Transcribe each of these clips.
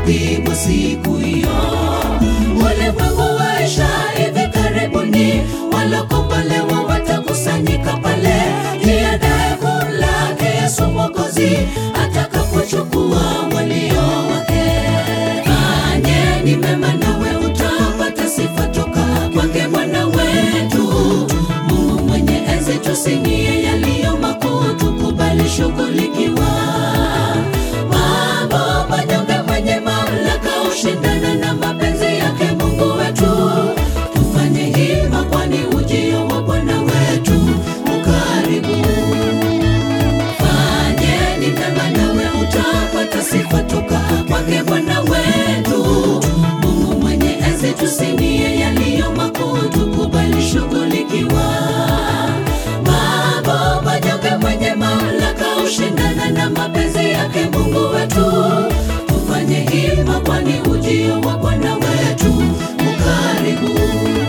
utapigwa siku hiyo. Ulimwengu waisha hivi karibuni, walokombolewa watakusanyika pale, jiandae kumlaki Yesu Mwokozi atakapochukua walio wake. Fanyeni mema nawe utapata sifa toka kwake Bwana wetu. Mungu mwenye enzi, tusinie yaliyo makuu, tukubali shughulikiwa. Mambo manyonge, mwenye mamlaka ushindana na mapenzi yake Mungu wetu. Tufanye hima, kwani ujio wa Bwana wetu ukaribu. Fanyeni mema nawe utapata sifa toka kwake Bwana wetu. Mungu mwenye enzi, tusinie yaliyo makuu, tukubali shughulikiwa. Mambo manyonge, mwenye mamlaka ushindana na mapenzi yake Mungu wetu. Tufanye hima, kwani ujio wa Bwana wetu ukaribu.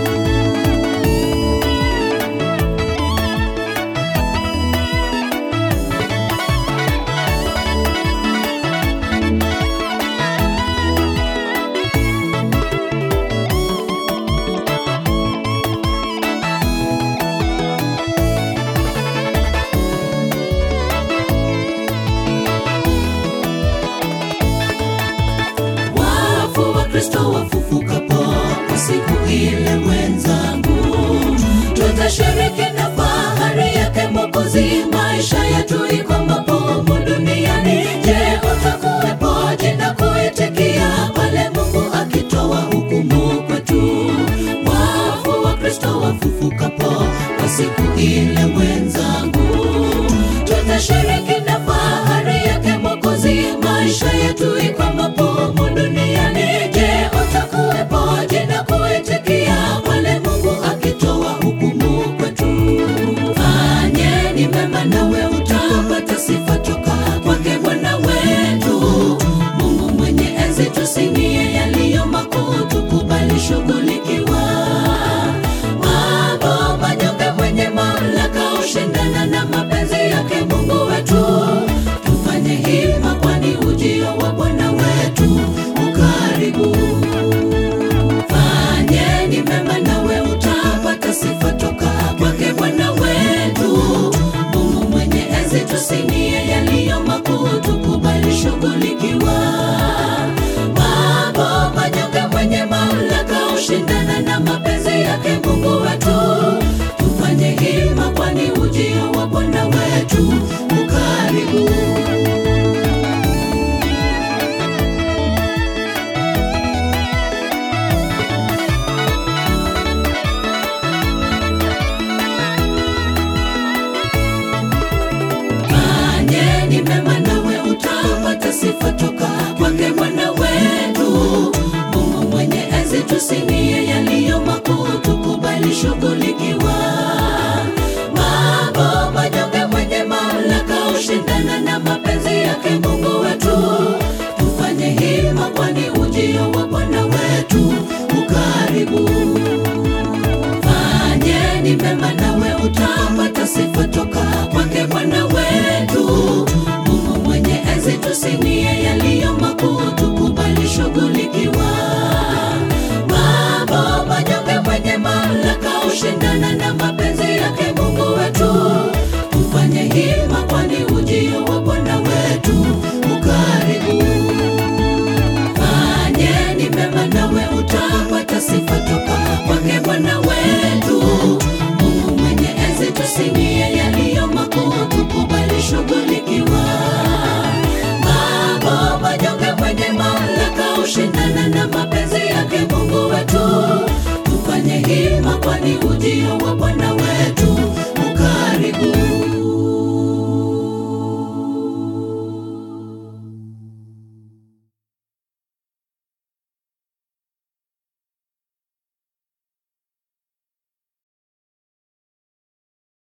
Wafu wa Kristo wafufukapo kwa siku ile, mwenzangu, tutashiriki na fahari yake Mwokozi. Maisha yetu iko mabomu duniani. Je, utakuwepo jina kuitikia pale Mungu akitoa hukumu kwetu? Wafu wa Kristo wafufukapo kwa siku ile, mwenzangu, tutashiriki na fahari yake Mwokozi. Maisha yetu iko mabomu duniani. Je, utakuwepo jina kuitikia pale Mungu akitoa hukumu kwetu? Fanyeni mema nawe utapata sifa toka kwake Bwana wetu. Mungu mwenye enzi, tusinie yaliyo makuu, tukubali shughulikiwa. Mambo manyonge, mwenye mamlaka ushindana na mapenzi yake Mungu wetu. Tufanye hima, kwani ujio wa Bwana wetu ukaribu. Fanyeni mema nawe utapata sifa toka kwake Bwana wetu. Mungu mwenye enzi, tusinie yaliyo makuu, tukubali shughulikiwa. Mambo manyonge, mwenye mamlaka ushindana na mapenzi yake Mungu wetu. Tufanye hima, kwani ujio wa Bwana wetu ukaribu. Fanyeni mema nawe utapata sifa toka kwake Bwana wetu. Mungu mwenye enzi, tusinie yaliyo makuu, tukubali shughulikiwa. Mambo manyonge, mwenye mamlaka ushindana na mapenzi yake Mungu wetu. Tufanye hima, kwani ujio wa Bwana wetu ukaribu. Fanyeni mema nawe utapata sifa toka kwake Bwana wetu. Mungu mwenye enzi, tusinie yaliyo makuu, tukubali shughulikiwa. Mambo manyonge, mwenye mamlaka ushindana na mapenzi yake Mungu wetu. Tufanye hima, kwani ujio wa Bwana wetu ukaribu. Fanyeni mema nawe utapata sifa toka kwake Bwana wetu. Mungu mwenye enzi, tusinie yaliyo makuu, tukubali shughulikiwa. Mambo manyonge, mwenye mamlaka ushindana na mapenzi yake Mungu wetu. Tufanye hima, kwani ujio wa Bwana wetu ukaribu. Fanyeni mema nawe utapata sifa toka kwake Bwana wetu. Mungu mwenye enzi, tusinie yaliyo makuu, tukubali shughulikiwa. Mambo manyonge, mwenye mamlaka ushindana na mapenzi yake Mungu wetu. Tufanye hima, kwani ujio wa Bwana